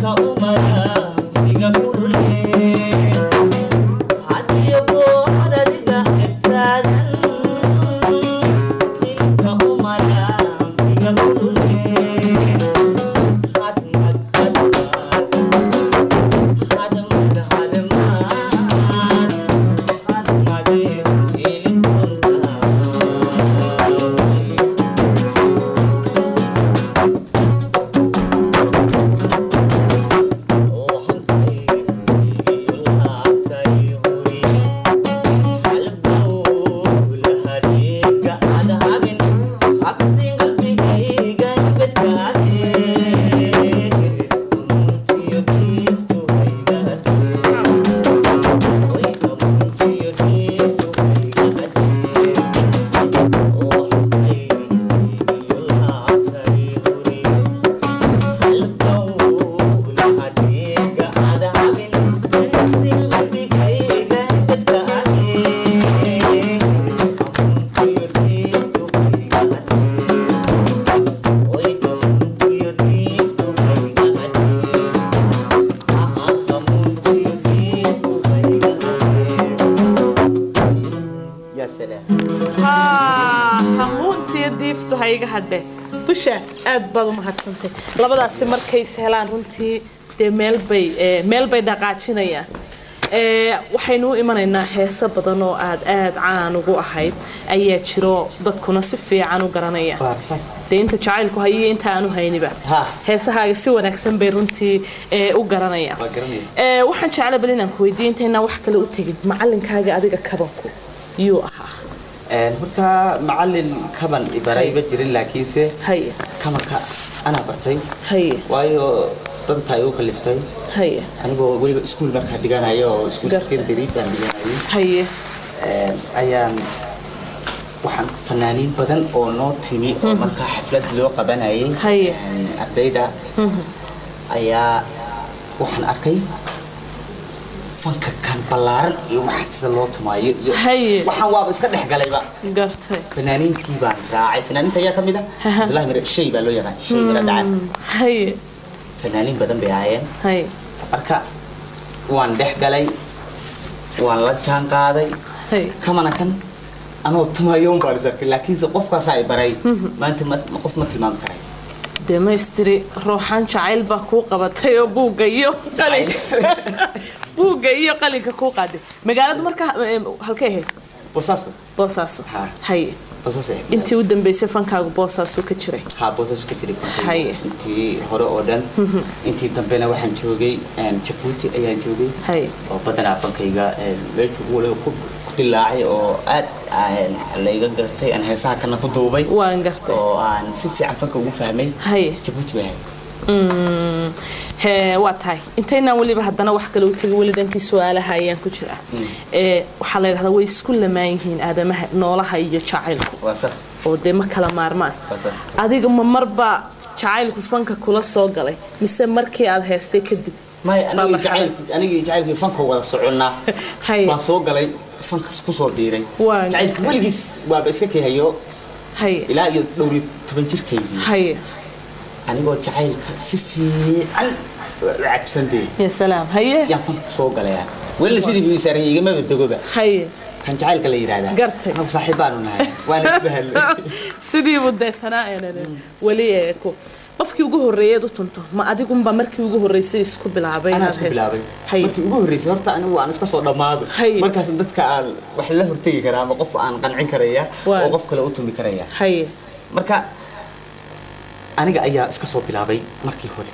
hamuuntiyo diiftu ha iga hadhe busha aad baad u mahadsantay labadaasi markays helaan runtii dee meelbay meelbay dhaqaajinayaan waxaynu u imanaynaa heeso badan oo aad aad caan ugu ahayd ayaa jiro dadkuna si fiican u garanaya dee inta jacaylku hayiyo inta aanu hayniba heesahaaga si wanaagsan bay runtii u garanayaan waxaan jecla bal inaan ku weydiiya intaynaa wax kale u tegin macalinkaaga adiga kabanku yuu ahaa horta macalin kaban ibaray ma jirin laakiinse haye kabanka anaa bartay haye waayo danta ay u kaliftay haye anigoo weliba iskuul markaa dhiganayo oo iskuul Garta. secondary baan dhiganayay haye ayaan waxaan fanaaniin badan oo noo timi oo markaa xaflad loo qabanayay Haye. ardayda ayaa waxaan arkay fanka kan ballaaran iyo waxa sida loo tumaayo iyo Haye. waxaan waaba iska dhex galayba gartay fanaaniintii baan raacay fanaaniinta ayaa ka mid ah abdullahi mire shay baa loo yaqaan shay mire dhacan haye fanaaniin badan bay ahaayeen haye marka waan dhex galay waan la jaan qaaday haye kamana kan anoo tumayo un baan is arkay laakiinse qofkaasaa i baray maanta ma- ma- qof ma tilmaami karay demaystiri ruuxaan jacayl baa kuu qabatay oo buugga iyo qalinka buugga iyo qalinka kuu qaaday magaalada markaa eh, halkay ahayd boosaaso boosaaso Ha. haye boosaaso eh. intii u dambeysay fankaagu boosaasu ka jiray haa boosaaso ka jiray fankayga. Haye. intii hore oo dhan intii dambena waxaan joogay em, jabuuti ayaan joogay haye oo badanaa fankayga em, meeshu waliba ku ku dilaacay oo aad aan layga gartay aan heesaha kana ku duubay waan gartay oo aan si fiican fanka ugu fahmay haye jabuuti bay ahayd Mm, hee waa tahay intaynaan weliba haddana wax kale u tegin weli dhankii su-aalaha ayaan ku jira ee waxaa la yidhahdaa way isku lamaan yihiin aadamaha noolaha iyo jacaylku waa saas oo dee ma kala maarmaan waa saas adiga ma marba jacaylku fanka kula soo galay mise markii aad heystay kadib may Baa anigii marxalad. jacaylkii anigii jacaylkii fanka wada soconnaa Haye. baan soo galay fankas ku soo biiray Waa jacaylkii weligiis waaba iska kahayo haye ilaa iyo dhowr iyo toban jirkaygii haye anigoo jacaylka si fiican u cabsantay ya salaam haye yaan fanka soo galaya welina sidii buu isaaran igamaba dogoba haye kan jacaylka la yidhaahdaa Gartay. anagu saaxiibbaanu nahay waana isbahalnay sidiibu deetanaa een weli ee ku qofkii ugu horreeyeed u tunto ma adigunba markii ugu horreysay isku bilaabay anaa inaad isku hees- bilaabay haye markii ugu horreysay horta anigu waan iska soo dhammaado Haye. markaas dadka aan wax la hortegi karaa ama qof aan qancin karaya Waa. oo qof kale u tumi karaya haye marka aniga ayaa iska soo bilaabay markii hore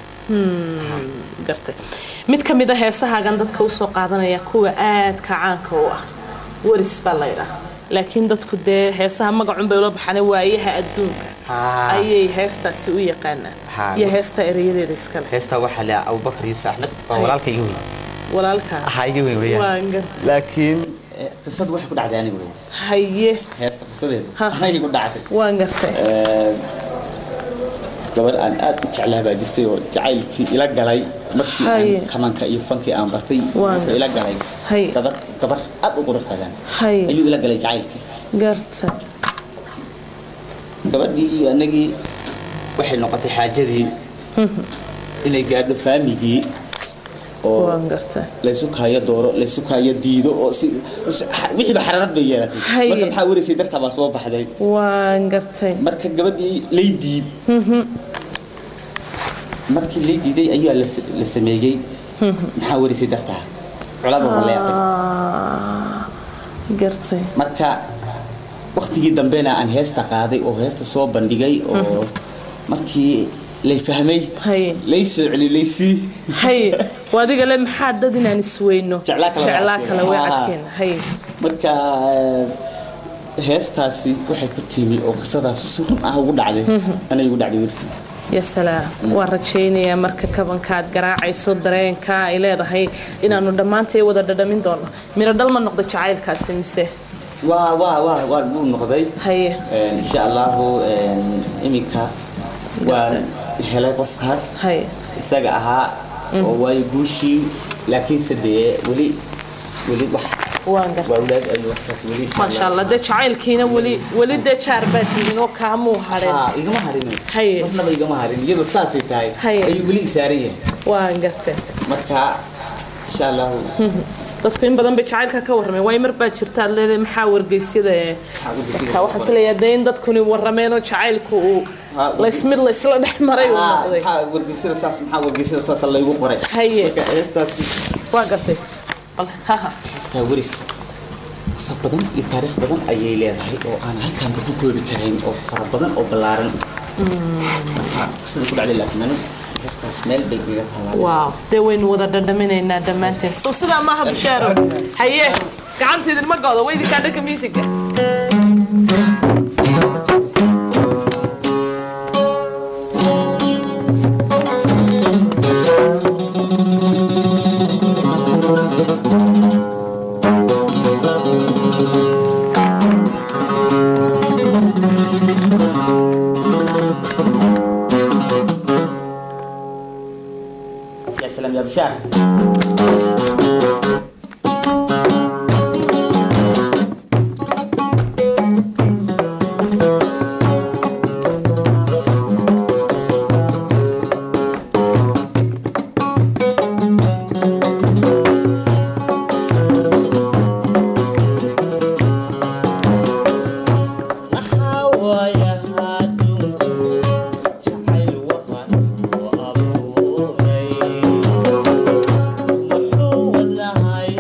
gartay mid ka mid a heesahaagan dadka usoo qaadanaya kuwa aadka caanka u ah waris baa laydhaa laakiin dadku dee heesaha magacun bay ula baxaan waayaha adduunka Haa. ayay heestaasi u yaqaanaan Haa. iyo heesta erayadeeda iskale heestaa waxaa la abubakar yuusuf axmed waa Haye. walaalka iga weyn walaalkaa ahaa iga weyn weyaan waan gartay laakiin qisadu waxay ku dhacday aniga weyn haye heesta qisadeedu Ha. anay ku dhacday waan gartay gabar aan aad u jeclaa baa jirtay oo jacaylkii ila galay markii Haye. aan kamanka iyo fankii aan bartay Waan wuxuu ila galay Haye. gabar gabar aad u qurux badan haye ayuu ila galay jacaylkii gartay gabadhii iyo anagii waxay noqotay xaajadii inay gaadho faamigii oo waan gartay laysu kaayo dooro laysu kaayo diido oo si wixiiba xaraarad bay yeelatay Haye. marka maxaa wareysay dartaa baa soo baxday waan gartay marka gabadhii lay diid markii lay diiday ayaa la s- la sameeyey maxaa wareysay dartaa colada waa leeqaysta Ah, gartay marka waktigii dambena aan heesta qaaday oo heesta soo bandhigay oo markii lay fahmay haye lay soo celi laysii haye waa adiga le maxaa dad inaan isweyno Jeclaa kale jeclaa kale way Ah. cadkeena haye marka eh, heestaasi waxay ku timi oo qisadaas si run ah ugu dhacday anay ugu dhacday wiilkii ya salaam waan rajaynayaa marka kabankaad garaacayso dareenka ay leedahay inaanu dhammaantay wada dhadhamin doono miro dhal ma noqdo jacaylkaasi mise waa waa waa waa wuu noqday haye Eh, insha allahu eh, iminka waan helay qofkaas haye isaga ahaa oo waayo guushii laakiinse dee weli weli wax waan gartay waa walaad ay waxkaas weli insha maasha Allah. allah dee jacaylkiina weli weli dee jaar baad tihiin oo kaamuu hadheen Haa, igama harin Haye. marnaba igama harin iyadoo saasay tahay Haye. ayuu weli isaaran yahay waan gartay marka insha allahu dadku in badan bay jacaylka ka warrameen waay mar baa jirta aad leedahay maxaa wargeysyada ee marka waxaan filayaa dee in dadkuni warrameen oo jacaylku uu Ha, laysmid laysla dhex maray uu Haa, noqday maxaa wargeysada saas maxaa wargeysada saas laygu qoray Haye. marka heestaas waa gartay bal haha heestaa waris qisa badan iyo taariikh badan ayay leedahay oo aan halkaan ku koobi karayn oo fara badan oo ballaaran marka qisada ku dhacday laakiin anigu heestaas meel bay iga taallaa waaw dee waynu wada dhadhaminaynaa dhammaanteen so sidaa maaha bushaaro haye gacanta idinma goodo weydinkaa dhanka miisiga يا سلام يا بشار jacayl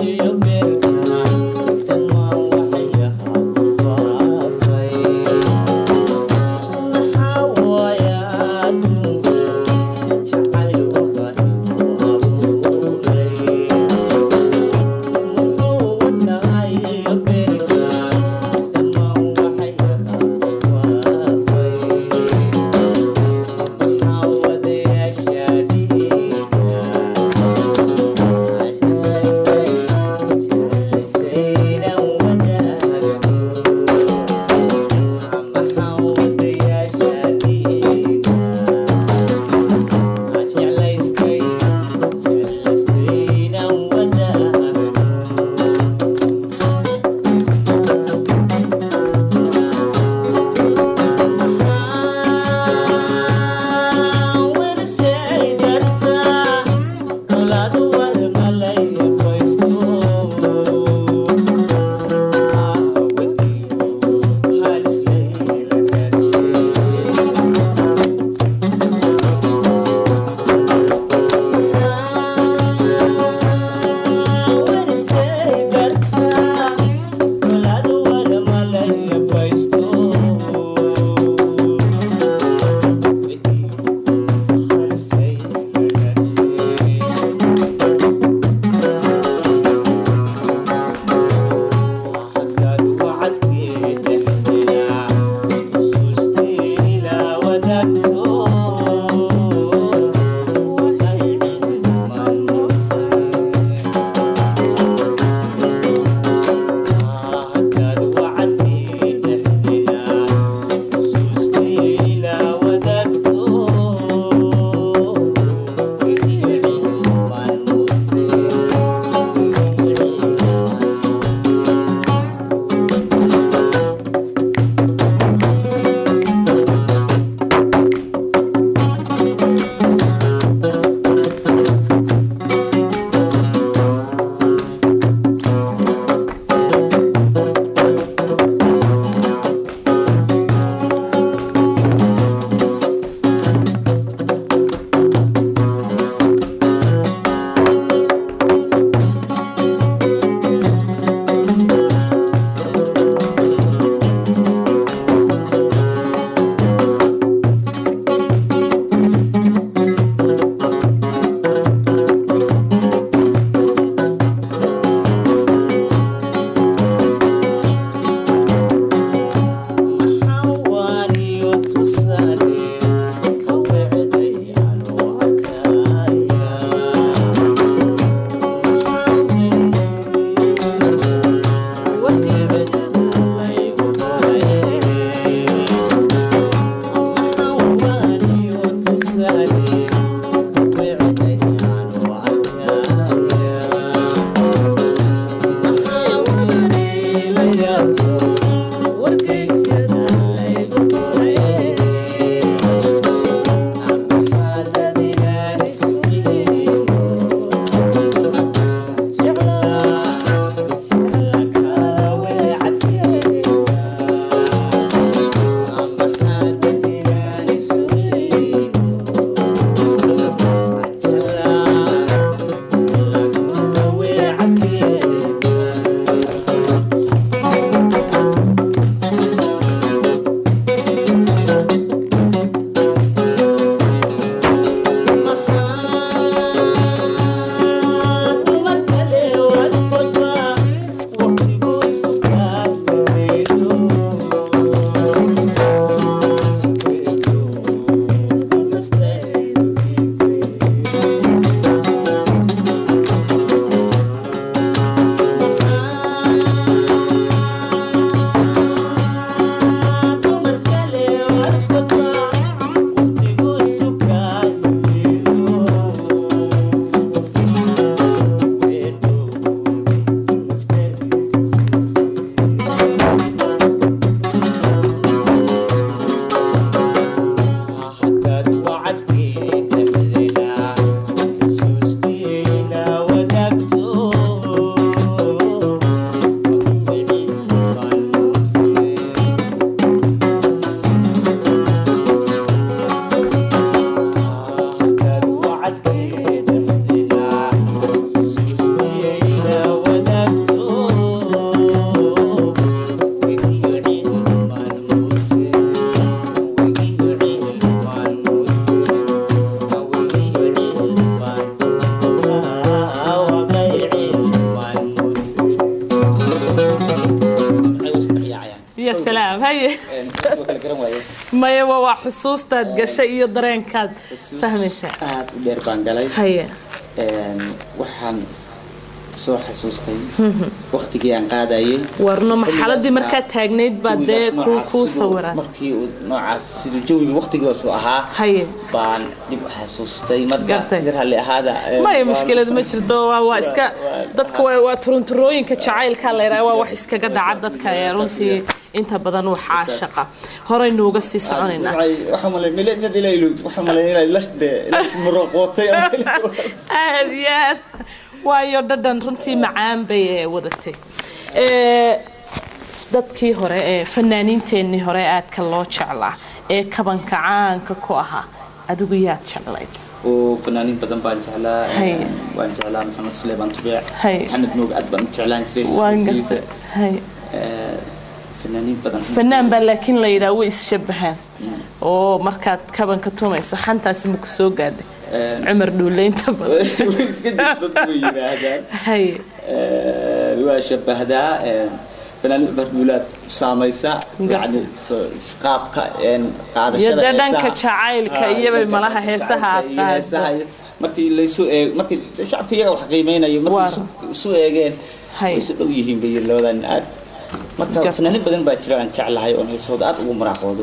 haye Een, waa kala garan waaye mayaba waa xusuustaad gashay iyo dareenkaad Xusuus fahmaysaa aad u dheer baan galay haye Een, waxaan soo xasuustay waqtigii aan qaadayay warno marxaladii Xilligaas markaad taagnayd baa dee jawigaas kuu noocaas kuu siduu- sawiraa markii uu noocaas siduu jawiga waqtigoosu ahaa haye baan dib u xasuustay marka Gartay. yar halli ahaada een, maya waan- mushkilad ma jirto waa waa iska waa- dadka waa waa turunturooyinka jacaylka la yidhaha waa wax iskaga dhaca dadka ee runtii inta badan waxaa shaqa horaynu uga sii soconaynaa Waxay- waxaan malay mid mid ilaa ilu waxaan malay ilaa lashde muroqootay aad iyo aad waayo dhadhan runtii macaan bay ee wadatay Ee, dadkii hore ee fanaaniinteennii hore aadka loo jeclaa ee kabanka caanka ku ahaa adigu yaad jeclayd oo fanaaniin badan baan jeclaa Hay. een, waan jeclaa maxamed sulaymaan tubiic Hay. maxamed moog aad baan u jeclaan jiray waan heesihiisa. gartay Hay. Ee, fanaaniin badan fanaan baa laakiin la yidhaha way isshabahaan oo markaad kabanka tumayso xantaasi ma ku soo gaadhay Een. cumar dhuuleynta badan way iska jirta dadku way yidhaahdaan hay Ee, waa shabahdaa een, fanaaniin cumar duulaad saamaysa Gartay. yacni soo- qaabka een, Iyo qaadashada dee dhanka heesaha. jacaylka Ah, iyo bay dhanka malaha heesaha aad jacaylka iyo qaado. heesaha iyo- markii laysu eeg markii shacabka iyaga wax qiimeynayo markii Waar. isu- isu eegeen Hay. way isu dhow yihiin bay yiri labadan aad marka Gartay. fanaaniin badan baa jira aan jeclahay oon heesooda aad ugu maraaqoodo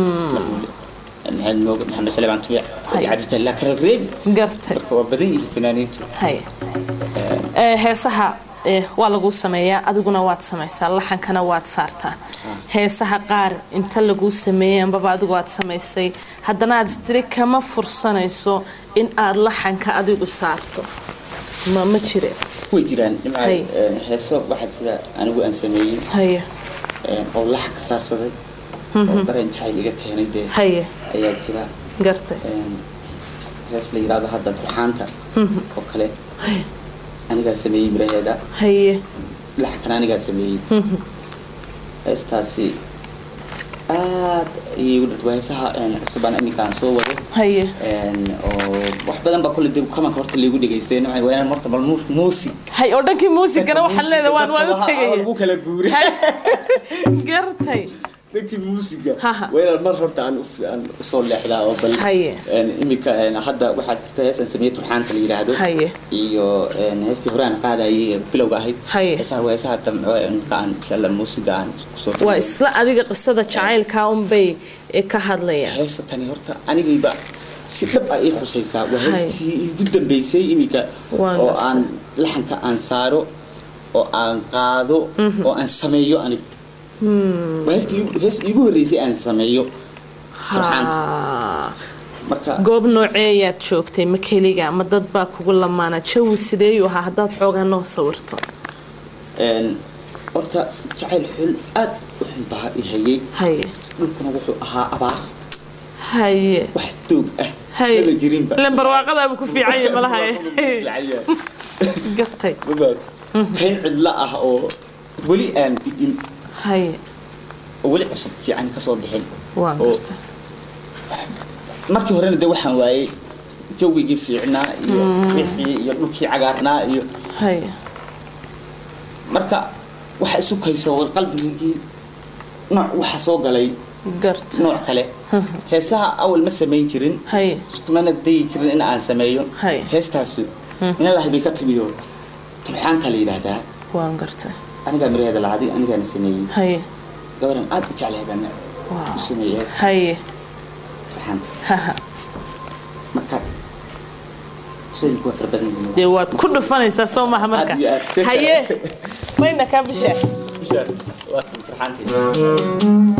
maxamed mooge maxamed salebaan tubiic Hay. cabditalla kala reebi gartay marka waa badan yihiin fanaaniintu hay Ee, heesaha ee, waa lagu sameeyaa adiguna waad samaysaa laxankana waad saartaa heesaha qaar inta laguu sameeyey ambaba adigu aad samaysay haddana aad istiri kama fursanayso in aad laxanka adigu saarto ma ma jire way jiraan nimca Hay. een, heeso waxaa jira anigu aan sameeyey haye een, oo laxan ka saarsaday oo dareen jacayl iga keenay dee haye ayaa jira gartay een, hees la yidhaahdo hadda turxaanta oo kale anigaa sameeyey miraheeda haye laxankana anigaa sameeyey heestaasi aad ayay igu dhirtay waa heesaha een, cusubaan iminkaan soo wado haye een, oo wax badan baa kolle dib kamanka horta laygu dhegaystay nimca waa inaan horta bal mu- muusig hay oo dhankii muusigana waxaan leedahay waan waan u tegaya lagu kala guuray gartay dhankii muusiga Haha. waa inaan mar horta aan u- aan usoo leexdaa oo bal Haye. een, imika een, hadda waxaa jirta hees aan sameeyey turxaanta la yidhaahdo Haye. iyo een, heestii hore aan qaadayay ee bilowga ahayd Haye. heesaha waa heesaha dambe oo imika aan insha allah muusiga aan kusoo waa isla adiga qisada jacaylka unbay ee ka hadlayaan heesta tani horta anigayba si dhab ah ii khusaysaa waa Haye. heestii igu dambeysay imika Waan oo gartay. aan laxanka aan saaro oo aan qaado oo aan sameeyo anigu waa heestii igu- hees iigu horreysay aan sameeyo turxaanta Ha. marka goob nooceeyaad joogtay ma keliga ma dad baa kugu lamaana jawi sideeyuu ahaa haddaad xoogaa noo sawirto een, horta jacayl xul aad u xun baa i hayay haye dhulkuna wuxuu ahaa abaar haye wax doog ah haye lama jirinba ilan barwaaqadaaba ku fiican yahay malaha gartay mabaad kayn cidla ah oo weli aan digin haye oo weli cusub fiican kasoo bixin waan oo gartay markii horena de waxaan waayey jawigii fiicnaa iyo wixii iyo dhulkii cagaarnaa iyo haye marka waxa isu kaysa war qalbigii nooc waxa soo galay gartay nooc kale heesaha awal ma samayn jirin haye iskumana dayi jirin in aan sameeyo Hay. heestaasi minalahi bay ka timiyo turxaanka la yidhaahdaa waan gartay anigaa miraheeda lahadi anigaana sameeyey haye gabaran aad u jeclahay baan Wow. u sameeyey heesta haye turxaanta haha marka qisooyinku waa fara badan yihiin dee waad ku dhufanaysaa soo maha marka Aad iyo aad, si haye kale. mayna kaa bishaa bishaar waa kan turxaanteeda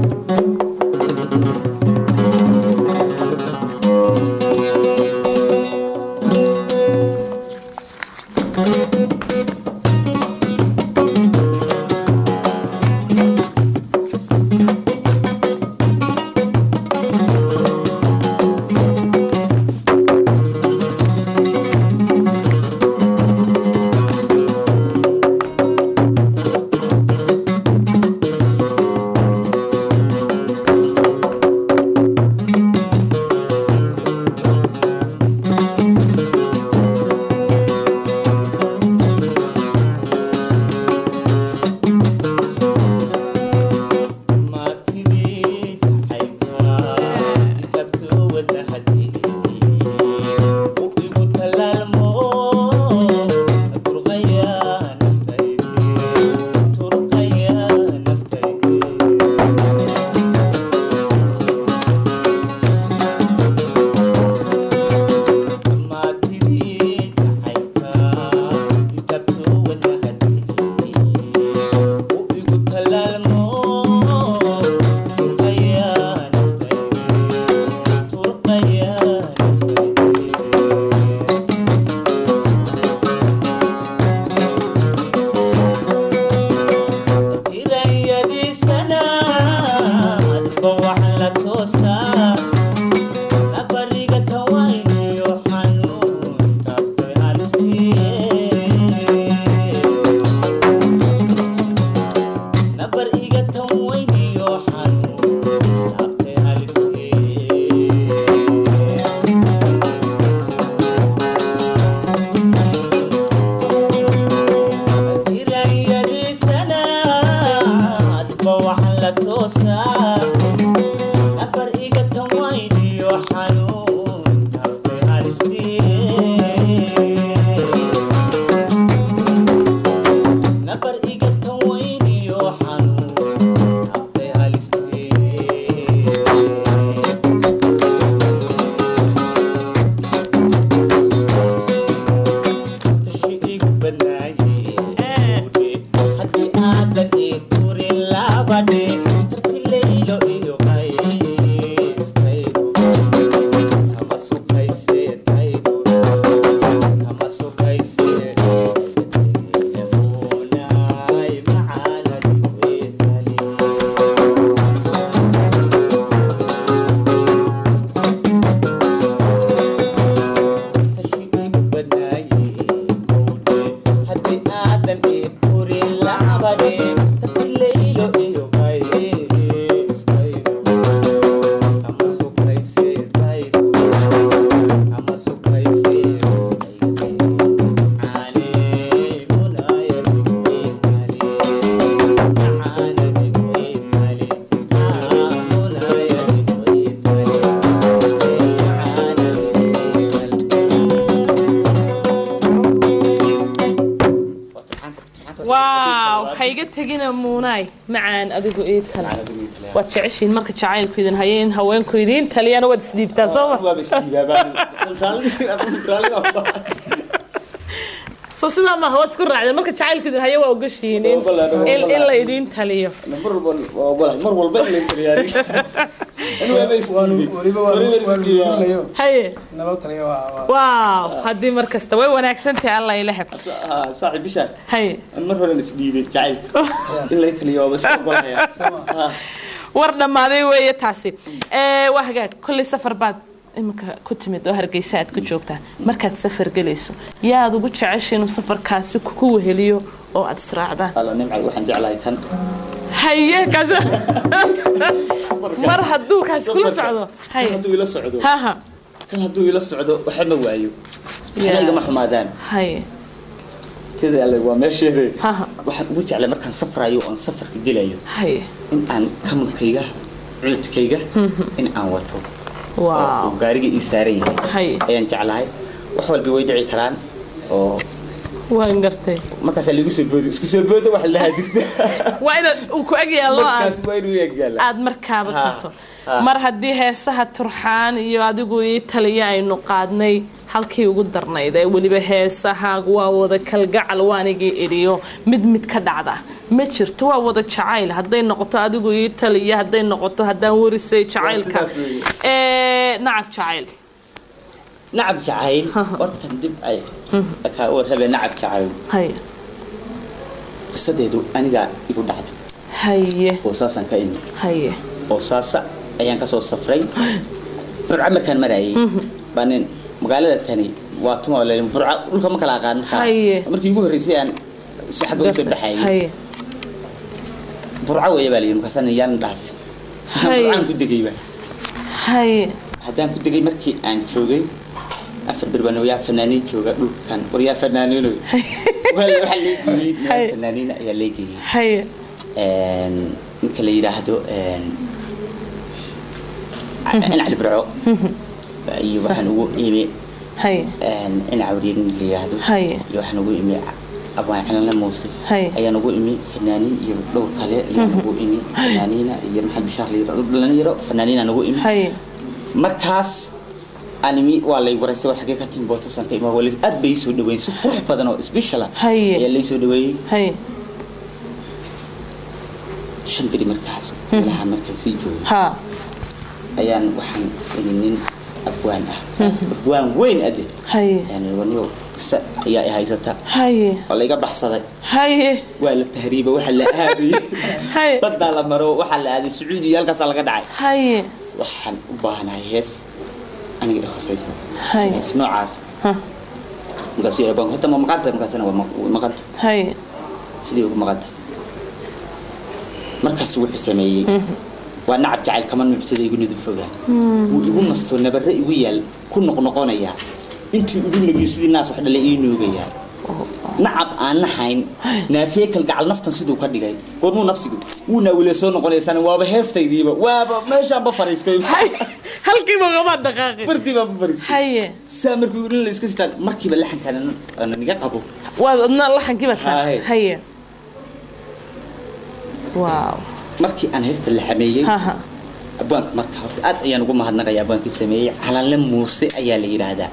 waaw hayga tegina muunaay macaan adigu ii tala waad jeceshiin marka jacaylku idin hayo in haweenku idiin taliyana waad isdhiibtaa soo ma soo sidaa maaha waad isku raacdeen marka jacaylku idin hayo waa ogashihiin in, in, in la idiin taliyo mar walba in la taliyaari weliba waa haye naloo taliya waa waaw haddii mar kasta way wanaagsantahay alla ila heb saaxiib bishaar haye mar horen isdhiibay jacaylka in la taliyo waa iska ogolaya war dhammaaday weeye taasi ee waa hagaag kolley safar baad iminka ku timid oo hargeysa aad ku joogtaa markaad safar gelayso yaad ugu jecesha inuu safarkaasi kugu weheliyo oo aad israacdaan alla nimcay waxaan jeclahay kan haye kaas mar hadduu kaasi kula socdo kan haye hadduu ila socdo haha kan hadduu ila socdo waxa ma waayo waxna igama xumaadaan haye sida alle waa meesheede haha waxaan ugu jeclay markaan safrayo oon safarka gelayo haye in aan kamunkayga cuudkayga in aan wato waaw oo gaariga ii saaran yahay haye ayaan jeclahay wax walba way dhici karaan oo waan gartay markaasaa lagu soo boodo isku soo boodo wax lahaa jirta waa inaad uu ku eg yaallo aad markaas waa inuu eegyaala aad markaaba Ha, tagto ha. mar haddii heesaha turxaan iyo adigu ii taliya aynu qaadnay halkii ugu darnayd ee weliba heesaha waa wada kalgacal waanigii idhiyo mid mid ka dhacda ma jirto waa wada jacayl hadday noqoto adigu ii taliya hadday noqoto haddaan warisay jacaylka sidaas weeye. ee nacab jacayl nacab jacayl hortan dib ay kaa u rabe nacab jacayl hay qisadeedu anigaa igu dhacday haye boosaasaan ka imi haye boosaasa ayaan kasoo safray burca markaan marayay baa nin magaalada tani waa tuma la burca dhulka ma kala aqaan markaa Haye. markii ugu horreysay aan si xagga usoo baxayay haye burca weeye baa layidhi markaasaan yaan dhaafi Haye. burcaan ku degayba haye haddaan ku degay markii aan joogay afar bir baan yaa fanaaniin jooga dhulkan war yaa fanaaniinoy waxaa leegeyey Haye. meel fanaaniin ayaa leegeyey haye ninka la yidhaahdo in cali burco iyo waxaan ugu imi haye in cawriye nin la yidhaahdo Haye. iyo waxaan ugu imi abaan calanla muuse Haye. ayaan ugu imi fanaaniin iyo dhowr kale ayaan ugu imi fanaaniina iyo maxamed bishaar la yidhaahdo dhalinyaro fanaaniinaan ugu imi haye markaas animi waa lay waraystay war xagee ka timi bootasan ka imaa waa lay- aad bay ii soo dhaweeyeen si qurux badan oo special ah Haye. ayaa lay soo dhaweeyey haye shan beri markaas meelaha markaan sii joogay ha ayaan waxaan ini nin abwaan ah abwaan weyn ade haye yani waniyo qisa ayaa i haysata haye oo layga baxsaday haye waa la tahriiba waxa la aadayay haye baddaa la maro waxaa la aaday sacuudi iyo halkaasaa laga dhacay haye waxaan u baahanahay hees aniga i khusaysan Haye. hees noocaas ha markaasuu yidhi abwaanku hata ma maqanta markaasana waa maq- way maqanta haye sidii ugu maqanta markaasuu wuxuu sameeyey waa nacab jacayl kama nuucsada igu nidufoga wuu igu nasto nabare igu yaal ku noqnoqonayaa intii igu nugiyo sidii naas wax dhale ii nuugayaa nacab aan nahayn naafiye kalgacal naftan siduu ka dhigay goormuu nafsigu wuu naawile soo noqonaysaan waaba heestaydiiba waaba meeshaanba fariistay haye halkiiba ugama dhaqaaqin bartii baanba fariistay haye saa markii in la iska sitaan markiiba laxankaan ana niga qabo waad adna laxankii baad saa Haye. haye waaw markii aan heesta la xameeyey ha ha abwaanka marka horta aad ayaan ugu mahadnaqaya abwaankii sameeyey calanle muuse ayaa la yidhaahdaa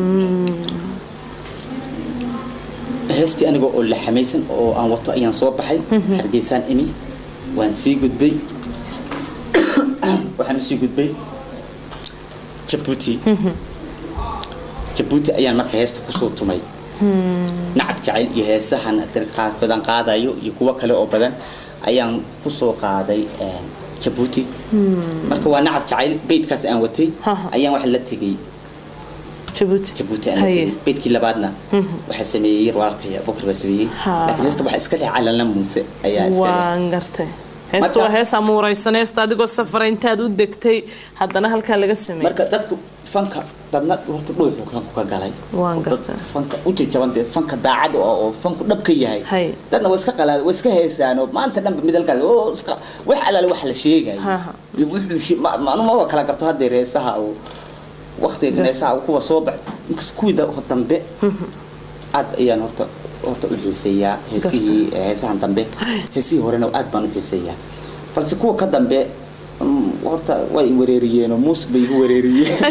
heestii aniga oo la xamaysan oo aan wato ayaan soo baxay hargeysaan imi waan sii gudbay waxaan usii gudbay jabuuti jabuuti ayaan marka heesta kusoo tumay nacab jacayl iyo heesahan qaar badan qaadayo iyo kuwo kale oo badan ayaan kusoo qaaday een, jabuuti marka waa nacab jacayl beydkaas aan watay Ha, ha. ayaan waxa la tegey jabuuti jabuuti aan la haye tegey beydkii labaadna waxaa sameeyey yar walaalkaya bokar baa sameeyey Ha. laakiin heesta waxaa iska leh calanla muuse ayaa iska leh waan gartay heestu Marka- waa hees amuuraysan heesta adigoo safara intaad u degtay haddana halkaa laga sameeyey marka dadku fanka dadna horta dhuuxu fanku ka galay Waan Dad gartay. fanka u jajaban dee fanka daacad oo oo fanku dhab ka yahay Hay. dadna way iska qalaa way iska heesaan oo maanta dhanba midalkaas oo iska wax alaale wax la sheegayo Ha, ha. iyo wuxuu shi- ma ma- ma kala garto hadda reesaha oo waqtiga kan heesaha kuwa soo bax inkasta kuwii da- dambe aad ayaan horta horta u xiiseeyaa heesihii heesahan dambe heesihii horena aad baan u xiiseeyaa balse kuwa ka dambe mm, horta way i wareeriyeen oo muus bay igu wareeriyeen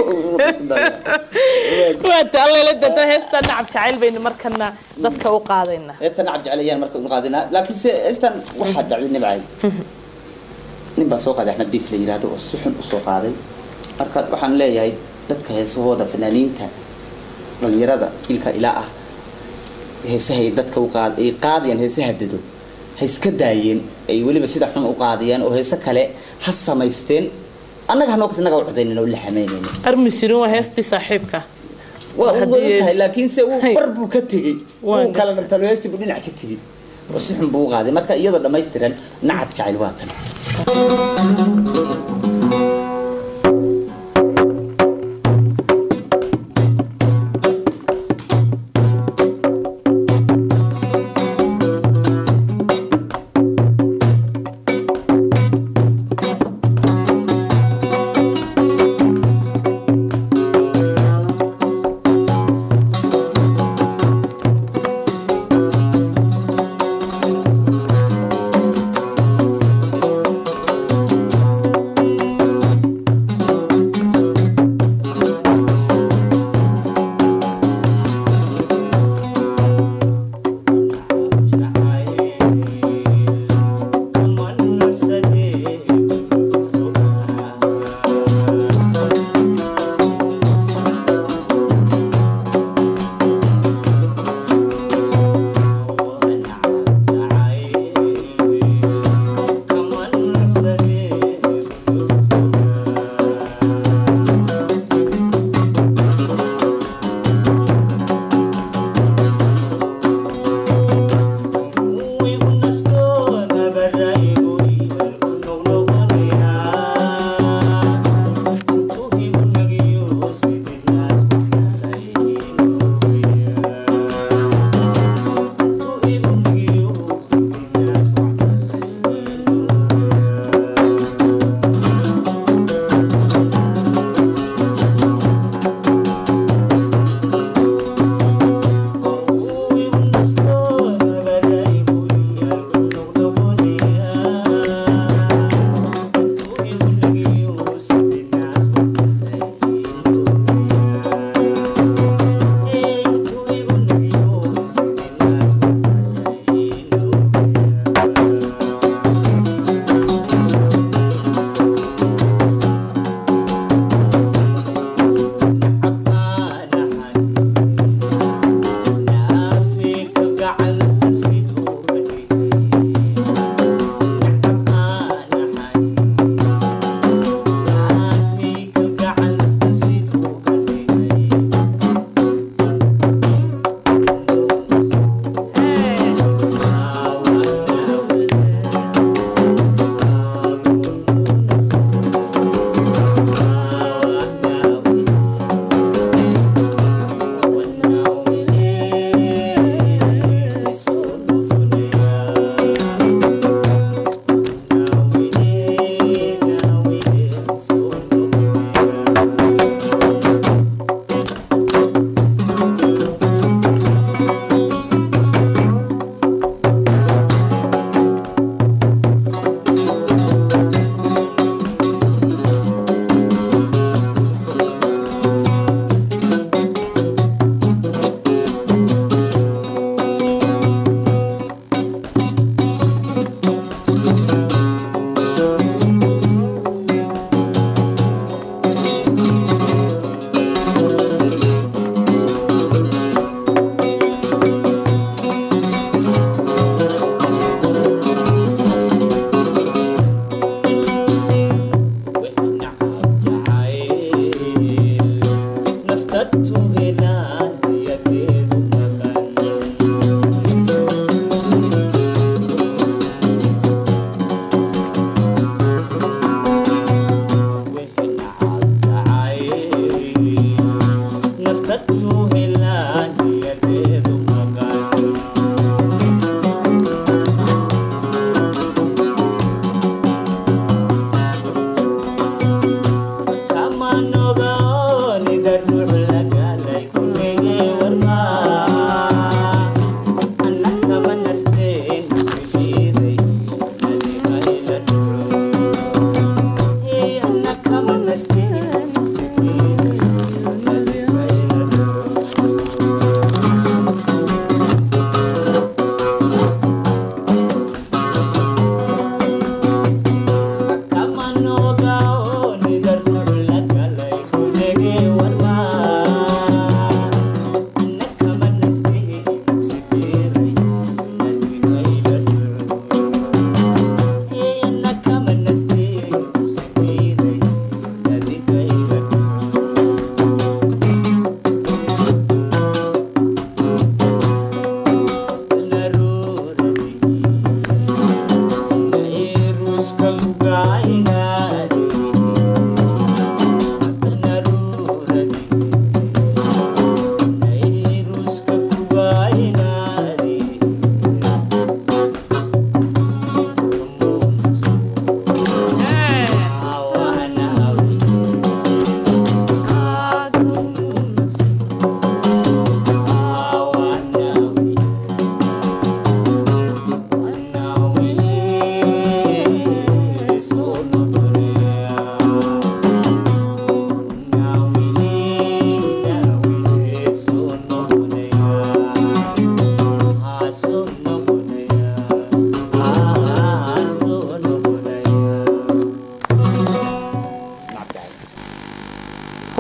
waata allala dada heestan nacab jacayl baynu markana dadka u qaadaynaa heestan nacab jecel ayaan marka u qaadinaa laakiin se heestan waxaa dhacday nibcay nin baa soo qaaday axmed biif la yidhaahdo oo si xun usoo qaaday marka waxaan leeyahay dadka heesahooda fanaaniinta dhalinyarada jiilka ilaa ah heesahay dadka u qaad ay qaadayaan heesaha dado ha iska daayeen ay weliba sida xun u qaadayaan oo heese kale ha samaysteen annaga hanoo innaga u codaynin oo la xamaynaynin armisirin waa heestii saaxiibka waa u Haddii wadan tahay hees- laakiin se uu Hay. bar buu ka tegey Waan uu kala gartay. nabtaloysti buu dhinac ka tegey oo si xun buu u qaaday marka iyadoo dhammaystiran nacab jacayl waa tan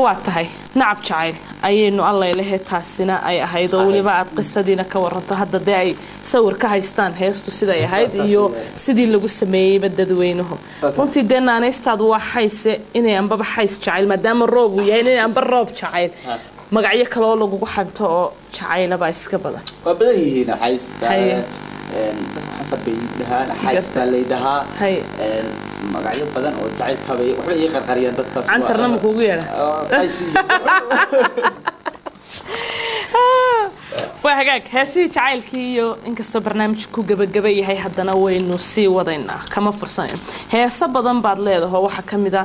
waa tahay nacab jacayl ayaynu allailehe taasina ay ahayd oo weliba aad qisadiina ka waranto hadda dee ay sawir ka haystaan heestu siday ahayd iyo sidii lagu sameeyeyba dadweynuhu runtii dee naanaystaadu waa xayse inay ambaba xays jacayl maadaama roob uu yahay inay amba roob jacayl magacyo kaleoo lagugu xanto oo jacaylabaa iska badan waa badan yihiin xays Haye. xafar bay dhahaan xays baa lay dhahaa Haye. Een, magacyo badan oo jacaylka bay waxba ii qarqariyaan dadkaas waa- cantarna ma kuugu yeedha Oo, xays iyo- waa hagaag heesihii jacaylkii iyo inkastoo barnaamijku gabagaba yahay haddana waynu sii wadaynaa kama fursanayno heeso badan baad leedaho waxaa ka mid a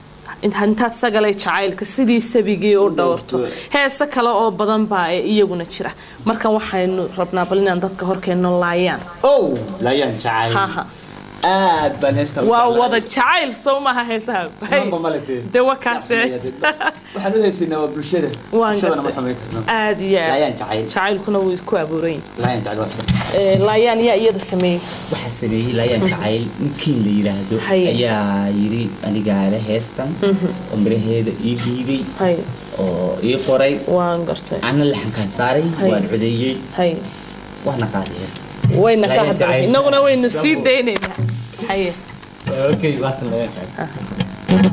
intaad sagalay jacaylka sidii sabigii u dhowrto heeso kale oo badan baa ee iyaguna jira markan waxaynu rabnaa bal inaan dadka horkeenno laayaan ow laayaan jacayl haha aad baan heesta u waa jeclahay. wada jacayl sow maaha heesaha Maba male dee. dee waa kaase waxaan u haysaynaa waa bulshada waan bulshadana ma gartay xumayn karno aad iyo aad laayaan jacayl jacaylkuna wuu isku abuuran yahay laayaan jacayl waa sida Ee, laayaan yaa iyada sameeyey waxaa sameeyey laayaan jacayl ninkiin la yidhaahdo Haye. ayaa yidhi anigaale heestan oo miraheeda ii dhiibay hay oo ii qoray waan gartay ana laxankaan saaray Haye. waan codeeyey hay waana qaaday heesta wayna ka Laayaan hadlay jacayl. inaguna waynu sii daynaynaa haye okay waatan laayaan jacayl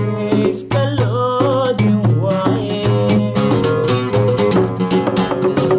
Iska loodin waaye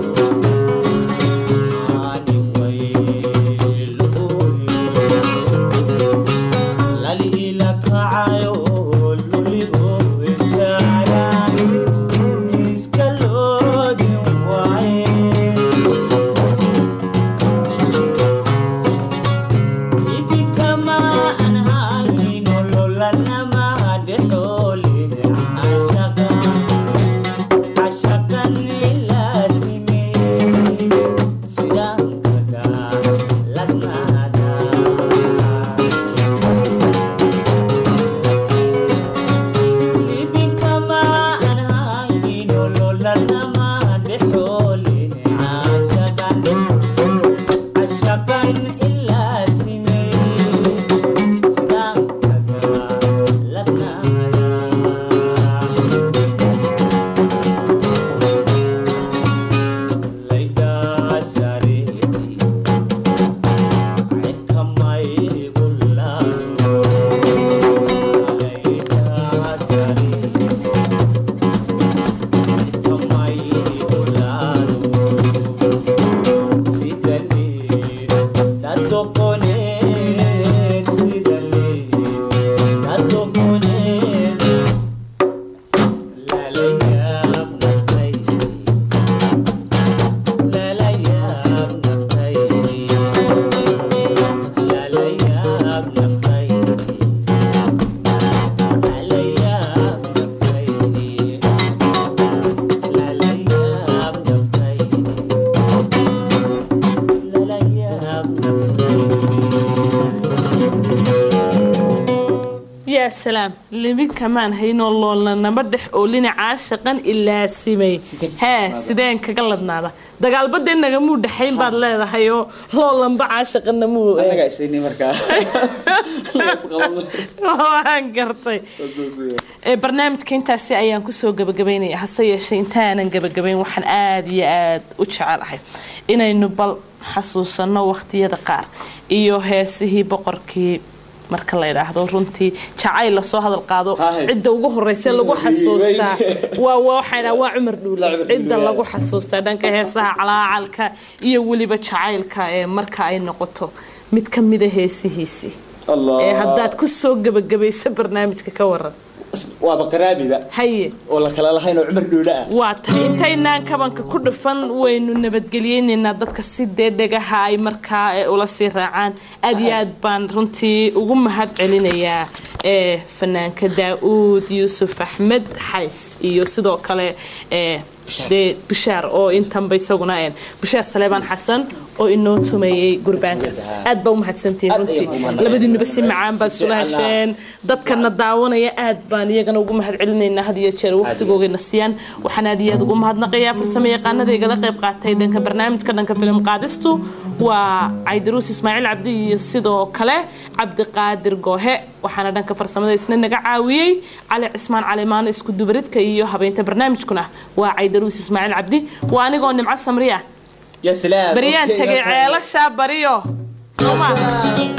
yaa salaam limin kamaan haynoo loolna nama dhex oolina caashaqan ilaasimay Sidee hee kaga sideen kaga ladnaada dagaalbadee nagamuu dhexayn baad leedahay oo loolanba caashaqanna muu eh, annagaa isayni markaa Annagaa isqabanay. waan gartay Ee, barnaamijka intaasi ayaan kusoo gabagabaynaya hase yeeshee intaanan gabagabayn waxaan aada iyo aada u jecelahay inaynu bal xasuusanno waqtiyada qaar iyo heesihii boqorkii marka la yidhaahdo runtii jacayl lasoo hadal qaado Haye. cidda ugu horeysa lagu xasuustaa waa waa waxaa idhaha waa cumar dhuule Waa Cumar Dhuule, cidda yaa. lagu xasuustaa dhanka heesaha calaacalka iyo weliba jacaylka ee marka ay noqoto mid ka mida heesihiisii Allah. ee haddaad ku soo gabagabaysa barnaamijka ka waran waaba qaraabiba haye oo la kala lahayn oo cumar dhuule ah waa tahay intaynaan kabanka ku dhufan waynu nabadgeliyeynaynaa dadka si dee dhagaha ay markaa ee ula sii raacaan aad iyo aad baan runtii ugu mahad celinayaa ee fanaanka daa-uud yuusuf axmed xays iyo sidoo kale ee Bishaar. dee bishaar oo intanba isaguna een bishaar saleebaan xasan oo inoo tumeeyey gurbaanka aad baa u mahadsantihiin Aad runtii ayaan ugu mahadnaqayaa. labadiinuba si macaan baad Si isula fiican ah. hesheen dadkana daawanaya aad baan iyagana ugu mahad celinaynaa had iyo jeer waqtigoogayna siiyaan waxaan aad iyo aad ugu mahadnaqayaa farsamo yaqaanada igala qayb qaatay dhanka barnaamijka dhanka filim qaadistu waa caydaruus ismaaciil cabdi iyo sidoo kale cabdiqaadir goohe waxaana dhanka farsamada isna naga caawiyey cali cismaan calimaano isku dubaridka iyo habeynta barnaamijkuna waa caydaruus ismaaciil cabdi waa anigoo nimco samriya ya salaam baryaan Okay, tagay okay. ceelashaa bariyo soo maa